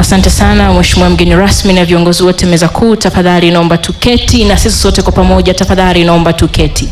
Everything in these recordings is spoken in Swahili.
Asante sana Mheshimiwa mgeni rasmi na viongozi wote meza kuu, tafadhali naomba tuketi, na sisi sote kwa pamoja tafadhali naomba tuketi.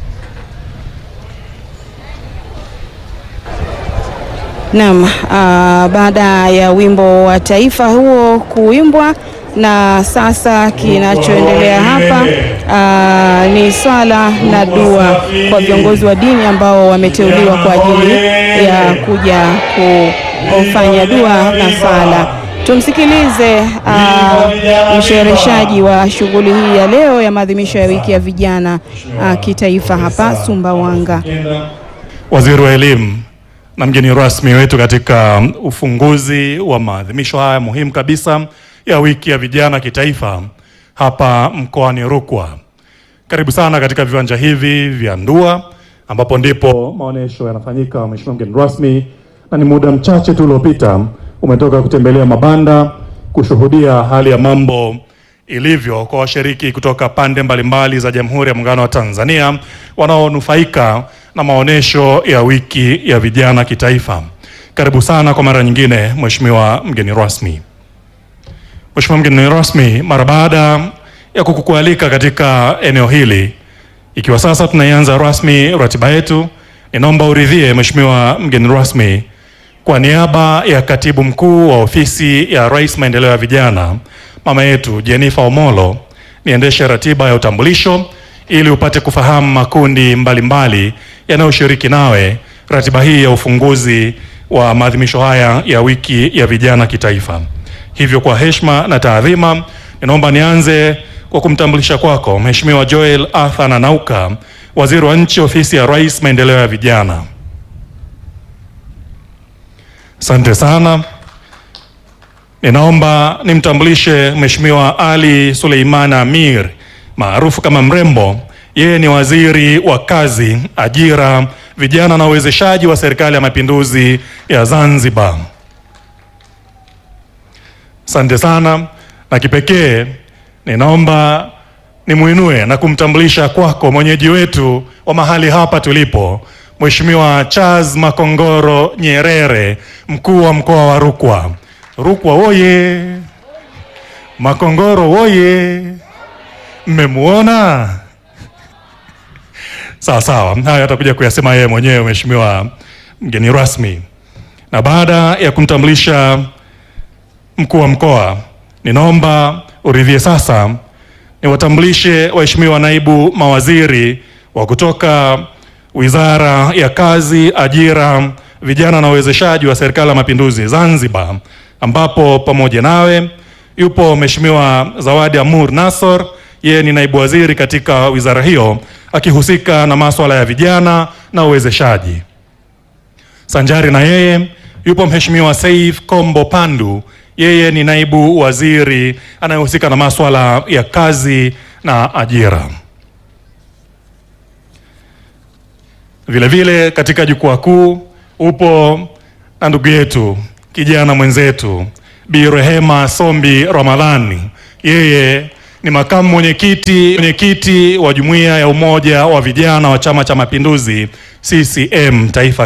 Naam, ah, baada ya wimbo wa taifa huo kuimbwa na sasa kinachoendelea hapa ah, ni swala na dua kwa viongozi wa dini ambao wameteuliwa kwa ajili ya kuja kufanya dua na sala. Tumsikilize ah, mshereheshaji wa shughuli hii ya leo ya maadhimisho ya wiki ya vijana ah, kitaifa hapa Sumbawanga. Waziri wa Elimu na mgeni rasmi wetu katika ufunguzi wa maadhimisho haya muhimu kabisa ya wiki ya vijana kitaifa hapa mkoani Rukwa. Karibu sana katika viwanja hivi vya Ndua ambapo ndipo maonyesho yanafanyika, Mheshimiwa mgeni rasmi, na ni muda mchache tu uliopita umetoka kutembelea mabanda kushuhudia hali ya mambo ilivyo kwa washiriki kutoka pande mbalimbali za Jamhuri ya Muungano wa Tanzania wanaonufaika na maonyesho ya wiki ya vijana kitaifa. Karibu sana kwa mara nyingine, Mheshimiwa mgeni rasmi. Mheshimiwa mgeni rasmi, mara baada ya kukualika katika eneo hili, ikiwa sasa tunaianza rasmi ratiba yetu, ninaomba uridhie Mheshimiwa mgeni rasmi, kwa niaba ya katibu mkuu wa ofisi ya Rais maendeleo ya vijana, mama yetu Jennifer Omolo, niendeshe ratiba ya utambulisho ili upate kufahamu makundi mbalimbali yanayoshiriki nawe ratiba hii ya ufunguzi wa maadhimisho haya ya wiki ya vijana kitaifa. Hivyo kwa heshima na taadhima, ninaomba nianze kwa kumtambulisha kwako Mheshimiwa Joel Arthur Nanauka, Waziri wa Nchi, Ofisi ya Rais, Maendeleo ya Vijana. Asante sana. Ninaomba nimtambulishe Mheshimiwa Ali Suleiman Amir maarufu kama Mrembo. Yeye ni waziri wa kazi, ajira, vijana na uwezeshaji wa Serikali ya Mapinduzi ya Zanzibar. Asante sana, na kipekee ninaomba nimuinue na kumtambulisha kwako mwenyeji wetu wa mahali hapa tulipo, Mheshimiwa Charles Makongoro Nyerere, mkuu wa mkoa wa Rukwa. Rukwa woye! Makongoro woye! Mmemuona? Sawa sawa, haya atakuja kuyasema yeye mwenyewe, Mheshimiwa mgeni rasmi. Na baada ya kumtambulisha mkuu wa mkoa, ninaomba uridhie sasa niwatambulishe waheshimiwa naibu mawaziri wa kutoka Wizara ya Kazi, Ajira, Vijana na Uwezeshaji wa Serikali ya Mapinduzi Zanzibar, ambapo pamoja nawe yupo Mheshimiwa Zawadi Amur Nassor, yeye ni naibu waziri katika wizara hiyo akihusika na masuala ya vijana na uwezeshaji. Sanjari na yeye yupo Mheshimiwa Saif Kombo Pandu, yeye ni naibu waziri anayehusika na masuala ya kazi na ajira. Vilevile vile katika jukwaa kuu upo na ndugu yetu kijana mwenzetu Bi Rehema Sombi Ramadhani, yeye ni makamu mwenyekiti mwenyekiti wa Jumuiya ya Umoja wa Vijana wa Chama cha Mapinduzi CCM Taifa